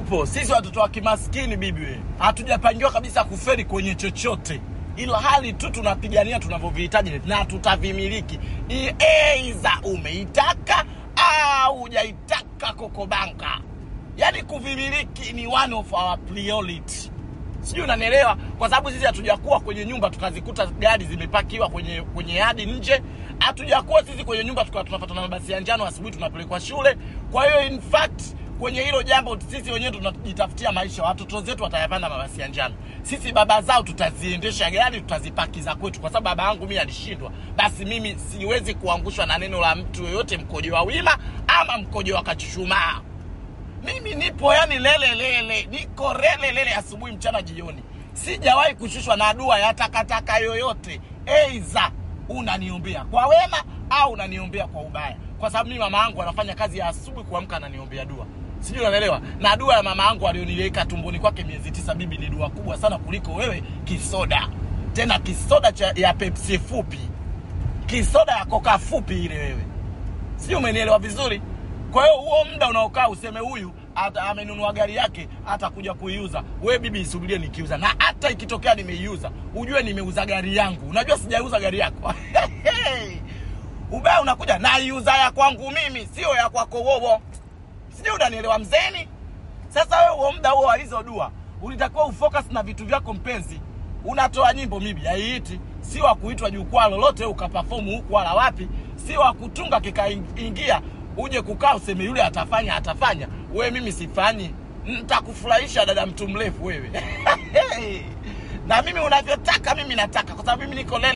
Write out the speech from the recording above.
tupo sisi watoto wa kimaskini bibi we hatujapangiwa kabisa kuferi kwenye chochote ila hali tu tunapigania tunavyovihitaji na tutavimiliki I- eiza umeitaka au hujaitaka kokobanka yaani kuvimiliki ni one of our priority sijui unanielewa kwa sababu sisi hatujakuwa kwenye nyumba tukazikuta gari zimepakiwa kwenye kwenye yadi nje hatujakuwa sisi kwenye nyumba tukawa tunapata na mabasi ya njano asubuhi tunapelekwa shule kwa hiyo in fact kwenye hilo jambo sisi wenyewe tunajitafutia maisha watoto zetu watayapanda mabasi ya njano sisi baba zao tutaziendesha gari tutazipakiza kwetu kwa sababu baba yangu mimi alishindwa basi mimi siwezi kuangushwa na neno la mtu yoyote mkojo wa wima ama mkojo wa kachuchumaa mimi nipo yani lele lele niko lele lele asubuhi mchana jioni sijawahi kushushwa na dua ya takataka yoyote eiza unaniombea kwa wema au unaniombea kwa ubaya kwa sababu mimi mama yangu anafanya kazi ya asubuhi kuamka ananiombea dua sijui unanielewa na dua ya mama yangu alioniweka tumboni kwake miezi tisa bibi ni dua kubwa sana kuliko wewe kisoda tena kisoda cha, ya pepsi fupi kisoda ya koka fupi ile wewe sijui umenielewa vizuri kwa hiyo huo muda unaokaa useme huyu ata- amenunua gari yake atakuja kuiuza we bibi isubirie nikiuza na hata ikitokea nimeiuza ujue nimeuza gari yangu unajua sijauza gari yako ubaya unakuja naiuza ya kwangu mimi sio ya kwako wowo sijui unanielewa mzeni sasa wewe huo muda huo wa hizo dua ulitakiwa ufocus na vitu vyako mpenzi unatoa nyimbo mibi haiiti si wa kuitwa jukwaa lolote ukapafomu huku wala wapi si wa kutunga kikaingia uje kukaa useme yule atafanya atafanya wewe mimi sifanyi ntakufurahisha dada mtu mrefu wewe na mimi unavyotaka mimi nataka kwa sababu mimi niko lele